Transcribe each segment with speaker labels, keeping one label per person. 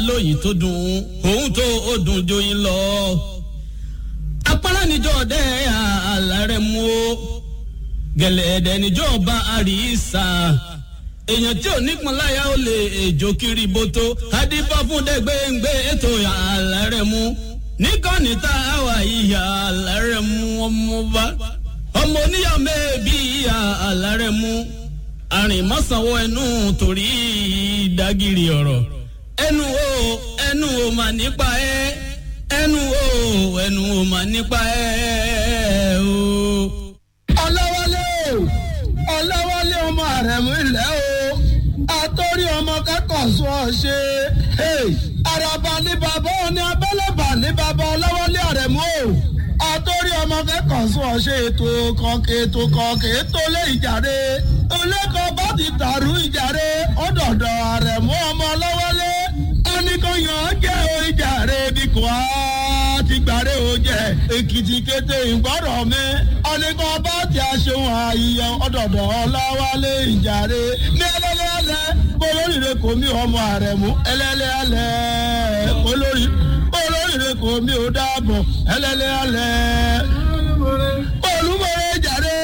Speaker 1: lóyìn tó dùn òun tó ó dùn joyin lọ. apárá níjọ́ ọdẹ àlàrẹ̀ mú o gẹ̀lẹ́dẹ̀ níjọ́ ọba àríṣà èèyàn tí ò nípọn láyà ó lè èjò kiri bótó adífá fún dẹgbẹǹgbẹ ètò àlàrẹ̀ mú níkànnì tá a wà ìyá àlàrẹ̀ mú ọmọba ọmọ oníyà mẹ́ẹ̀bí ìyá àlàrẹ̀ mú àrìnmọ́sánwó ẹnu torí ìdágìrì ọ̀rọ̀ ẹnu o ẹnu o mà nípa ẹ ẹnu o ẹnu o mà nípa ẹ o.
Speaker 2: ọlọ́wọ́lé o ọlọ́wọ́lé ọmọ àrẹ̀mú ilẹ̀ o àtọ́rí ọmọ kẹ́kọ̀ọ́ sọ ọ ṣe àràbà ní bàbá òní abẹ́lẹ́bà ní bàbá ọlọ́wọ́lé àrẹ̀mú o àtọ́rí ọmọ kẹ́kọ̀ọ́ sọ ọ ṣe ètò kọ̀ọ̀kẹ́ ètò kọ̀ọ̀kẹ́ ètò lé ìjàre olẹ́kọ̀ọ́ bá ti dàrú ìjàre ọ̀dọ̀dọ̀ àrẹ̀mú ọmọ ọlọ́wọ́lé oníkanyàn jẹ́ o ìjàre bí kò á ti gbàre o jẹ́ èkìtì kété ìgbọ́rọ̀ mi oníkan bá ti aṣeun àyíyàn ọ̀dọ̀dọ̀ ọlọ́wọ́lé ìjàre ní ẹlẹ́lẹ́lẹ́ olóríire kò mí ọmọ àrẹ̀mú ẹlẹ́lẹ́lẹ́ olórí olóríire kò mí ò dáàbọ̀ ẹlẹ́lẹ́lẹ́ olúmọ̀rẹ́ jàre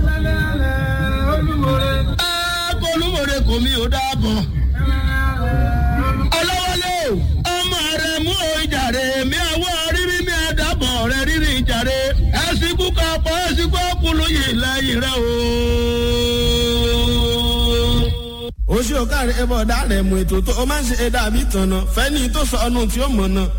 Speaker 2: olúmọ̀rẹ́ kò mí ò dáàbọ̀ ọlọ́wọ́lé ọmọ rẹ̀ mú ìjàre mi àwọ̀ rírí mi àdàbọ̀ rẹ̀ rírí ìjàre ẹ̀sìnkú kapọ̀ ẹ̀sìnkú ọkùnrin yìí lẹ́yìn rẹ̀ o.
Speaker 3: oṣù ọ̀kàrẹ̀ ẹ̀bọ̀ ọ̀dà rẹ̀ mú ètò tó o máa ń ṣe ẹ̀dá àbí tànà fẹ́ni tó sọ ọ́nù tí ó mọ̀ náà